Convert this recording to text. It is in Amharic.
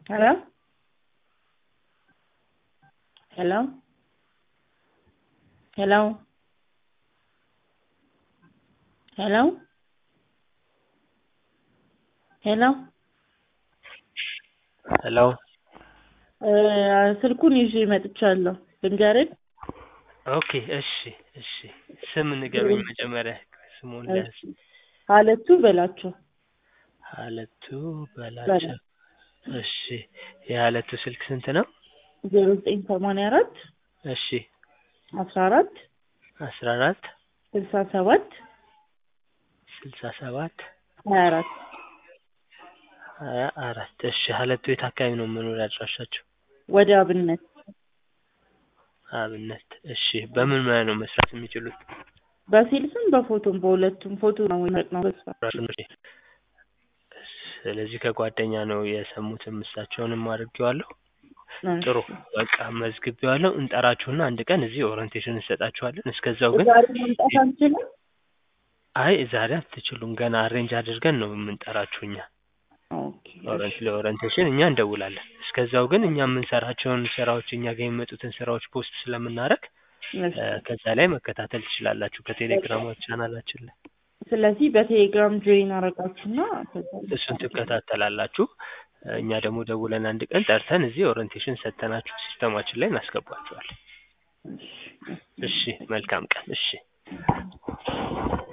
Hello? Hello? Hello? Hello? ሄሎ ሄሎ እ ስልኩን ይዤ መጥቻለሁ። ልንገርህ? ኦኬ እሺ እሺ ስም ንገሩኝ መጀመሪያ ስሙን ልያዝ እሺ ሀለቱ በላቸው። ሀለቱ በላቸው እሺ የሀለቱ ስልክ ስንት ነው ዜሮ ዘጠኝ ሰማንያ አራት እሺ አስራ አራት አስራ አራት ስልሳ ሰባት ስልሳ ሰባት ሀያ አራት ሀያ አራት እሺ ሀለቱ የት አካባቢ ነው መኖሪያ አድራሻቸው ወደ አብነት አብነት እሺ በምን ሙያ ነው መስራት የሚችሉት በሴልስም በፎቶም በሁለቱም ፎቶ ነው ነው ራሱ ነው ስለዚህ ከጓደኛ ነው የሰሙትም እሳቸውንም አድርጌዋለሁ ጥሩ በቃ መዝግቤዋለሁ እንጠራችሁና አንድ ቀን እዚህ ኦሪንቴሽን እንሰጣችኋለን እስከዛው ግን ዛሬ መምጣት አንችልም? አይ ዛሬ አትችሉም ገና አሬንጅ አድርገን ነው የምንጠራችሁ እኛ ኦኬ ኦረንት ለኦሪንቴሽን እኛ እንደውላለን እስከዛው ግን እኛ የምንሰራቸውን ስራዎች እኛ ጋር የሚመጡትን ስራዎች ፖስት ስለምናደርግ እሺ። ከዛ ላይ መከታተል ትችላላችሁ ከቴሌግራም ቻናላችን ላይ ስለዚህ በቴሌግራም ጆይን አረጋችሁና ከዛ እሱን ትከታተላላችሁ እኛ ደግሞ ደውለን አንድ ቀን ጠርተን እዚህ ኦሪንቴሽን ሰጥተናችሁ ሲስተማችን ላይ እናስገባችኋለን እሺ። እሺ መልካም ቀን እሺ